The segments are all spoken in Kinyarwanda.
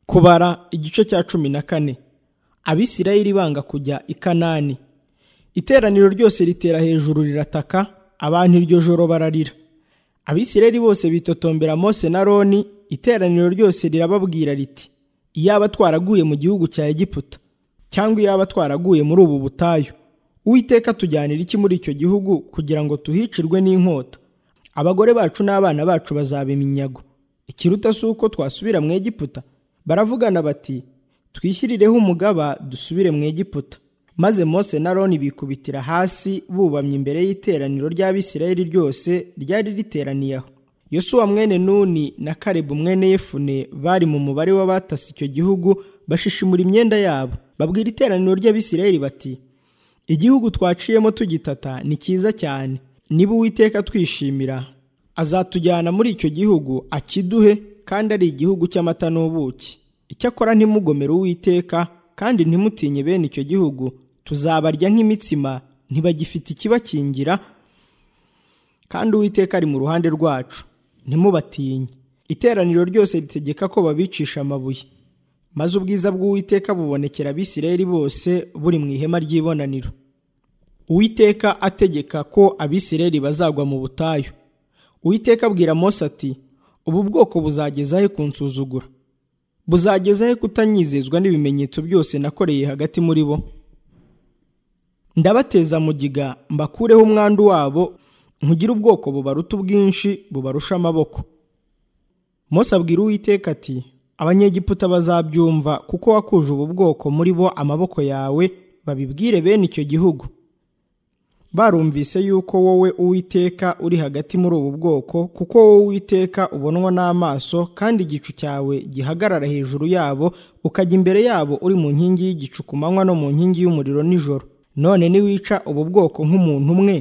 kubara igice cya cumi na kane abisirayeli banga kujya i kanani iteraniro ryose ritera hejuru rirataka abantu iryo joro bararira abisirayeli bose bitotombera mose na roni iteraniro ryose rirababwira riti iyaba twaraguye mu gihugu cya egiputa cyangwa iyaba twaraguye muri ubu butayu uwiteka tujyanira iki muri icyo gihugu kugira ngo tuhicirwe n'inkota abagore bacu n'abana bacu bazaba iminyago ikiruta si uko twasubira mu egiputa baravugana bati twishyirireho umugaba dusubire mu egiputa maze mose na roni bikubitira hasi bubamye imbere y'iteraniro ry'abisirayeli ryose ryari riteraniye aho yosuwa mwene nuni na karebu mwene yefune bari mu mubare w'abatasi icyo gihugu bashishimura imyenda yabo babwira iteraniro ry'abisirayeli bati igihugu twaciyemo tugitata ni cyiza cyane niba uwiteka twishimira azatujyana muri icyo gihugu akiduhe kandi ari igihugu cy'amata n'ubuki icyakora ntimugomere uwiteka kandi ntimutinye bene icyo gihugu tuzabarya nk'imitsima ntibagifite ikibakingira kandi uwiteka ari mu ruhande rwacu ntimubatinye iteraniro ryose ritegeka ko babicisha amabuye maze ubwiza bw'uwiteka bubonekera abisirayeli bose buri mu ihema ry'ibonaniro uwiteka ategeka ko abisirayeli bazagwa mu butayu uwiteka abwira mose ati ubu bwoko buzageza he kunsuzugura buzageza he kutanyizezwa n'ibimenyetso byose nakoreye hagati muri bo ndabateza mugiga mbakureho umwandu wabo nkugire ubwoko bubaruta ubwinshi bubarusha amaboko mose abwira uwiteka ati abanyegiputa bazabyumva kuko wakuje ubu bwoko muri bo amaboko yawe babibwire bene icyo gihugu barumvise yuko wowe uwiteka uri hagati muri ubu bwoko kuko wowe uwiteka ubonwa n'amaso kandi igicu cyawe gihagarara hejuru yabo ukajya imbere yabo uri mu nkingi y'igicu ku manywa no mu nkingi y'umuriro nijoro none niwica ubu bwoko nk'umuntu umwe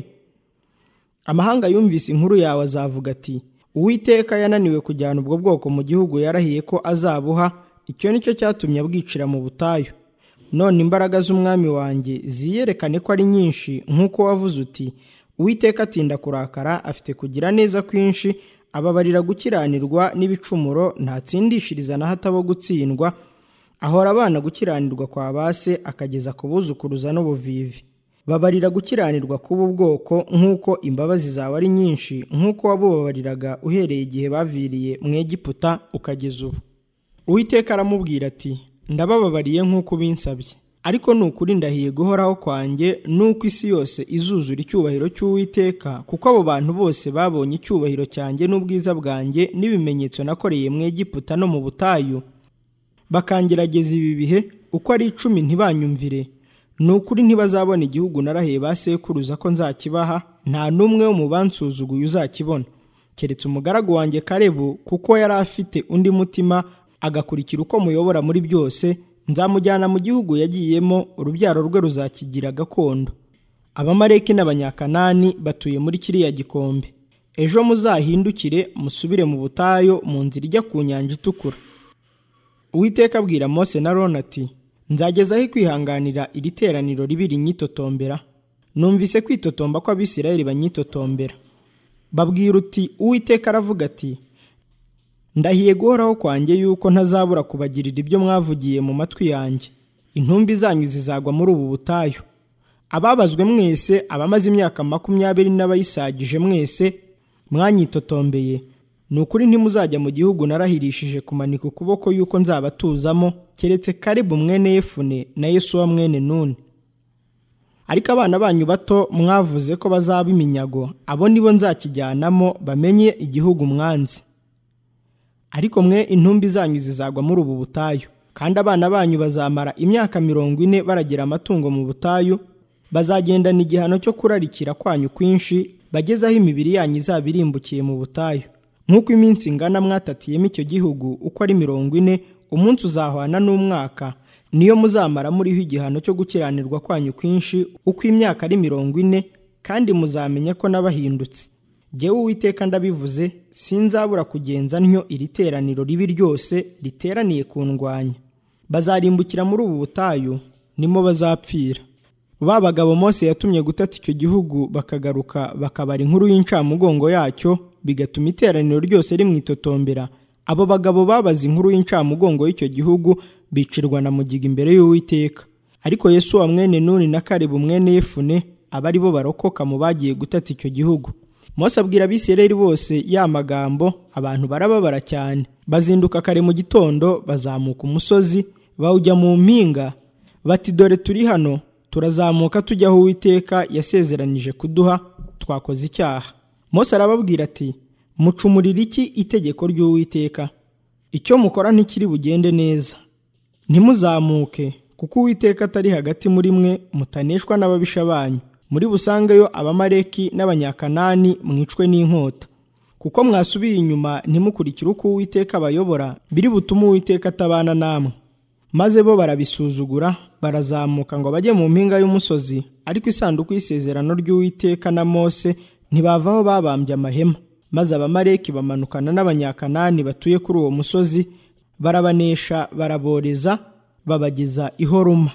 amahanga yumvise inkuru yawe azavuga ati uwiteka yananiwe kujyana ubwo bwoko mu gihugu yarahiye ko azabuha icyo nicyo cyatumye abwicira mu butayu none imbaraga z'umwami wanjye ziyerekane ko ari nyinshi nk'uko wavuze uti uwiteka atinda kurakara afite kugira neza kwinshi ababarira gukiranirwa n'ibicumuro ntatsindishiriza na hato abo gutsindwa ahora abana gukiranirwa kwa base akageza ku buzukuruza n'ubuvivi babarira gukiranirwa k'ubu bwoko nk'uko imbabazi zawe ari nyinshi nk'uko wabubabariraga uhereye igihe baviriye mu egiputa ukageza ubu uwiteka aramubwira ati ndabababariye nk'uko ubinsabye ariko ni ukuri ndahiye guhoraho kwanjye n'uko isi yose izuzura icyubahiro cy'uwiteka kuko abo bantu bose babonye icyubahiro cyanjye n'ubwiza bwanjye n'ibimenyetso nakoreye mu egiputa no mu butayu bakangerageza ibi bihe uko ari icumi ntibanyumvire ni ukuri ntibazabona igihugu narahiye ba sekuruza ko nzakibaha nta n'umwe wo mu bansuzuguye uzakibona keretse umugaragu wanjye karebu kuko yari afite undi mutima agakurikira uko muyobora muri byose nzamujyana mu gihugu yagiyemo urubyaro rwe ruzakigira gakondo abamareki n'abanyakanani batuye muri kiriya gikombe ejo muzahindukire musubire mu butayu mu nzira ijya ku nyanja itukura uwiteka abwira mose na rona ati nzagezaho kwihanganira iri teraniro ribi rinyitotombera numvise kwitotomba ko abisirayeli banyitotombera babwira uti uwiteka aravuga ati ndahiye guhoraho kwanjye yuko ntazabura kubagirira ibyo mwavugiye mu matwi yanjye intumbi zanyu zizagwa muri ubu butayu ababazwe mwese abamaze imyaka makumyabiri n'abayisagije mwese mwanyitotombeye ni ukuri ntimuzajya mu gihugu narahirishije kumanika ukuboko yuko nzabatuzamo keretse karibu mwene yefune na yesuwa mwene nuni ariko abana banyu bato mwavuze ko bazaba iminyago abo nibo nzakijyanamo bamenye igihugu mwanzi ariko mwe intumbi zanyu zizagwa muri ubu butayu kandi abana banyu bazamara imyaka mirongo ine baragira amatungo mu butayu bazagendana igihano cyo kurarikira kwanyu kwinshi bagezaho imibiri yanyu izaba irimbukiye mu butayu nk'uko iminsi ingana mwatatiyemo icyo gihugu uko ari mirongo ine umunsi uzahwana n'umwaka niyo muzamara muriho igihano cyo gukiranirwa kwanyu kwinshi uko imyaka ari mirongo ine kandi muzamenya ko n'abahindutse jyewe uwiteka ndabivuze sinzabura kugenza ntyo iri teraniro ribi ryose riteraniye ku ndwanya bazarimbukira muri ubu butayu nimo bazapfira ba bagabo Mose yatumye gutata icyo gihugu bakagaruka bakabara inkuru y'incamugongo yacyo bigatuma iteraniro ryose rimwitotombera abo bagabo babaze inkuru y'incamugongo y'icyo gihugu bicirwa na mugiga imbere y'uwiteka ariko yesu wa mwene nuni na karibu mwene yefune aba ari bo barokoka mu bagiye gutata icyo gihugu Mose abwira abisirayeli bose ya magambo abantu barababara cyane bazinduka kare mu gitondo bazamuka umusozi bawujya mu mpinga bati dore turi hano turazamuka tujya aho uwiteka yasezeranije kuduha twakoze icyaha Mose arababwira ati mucumurira iki itegeko ry'uwiteka icyo mukora ntikiri bugende neza ntimuzamuke kuko uwiteka atari hagati muri mwe mutaneshwa n'ababisha banyu muri busangeyo abamareki n'abanyakanani mwicwe n'inkota kuko mwasubiye inyuma ntimukurikire uko uwiteka abayobora biri butume uwiteka atabana namwe maze bo barabisuzugura barazamuka ngo bajye mu mpinga y'umusozi ariko isanduku y'isezerano ry'uwiteka na mose ntibavaho babambye amahema maze abamareki bamanukana n'abanyakanani batuye kuri uwo musozi barabanesha baraboreza babageza i horuma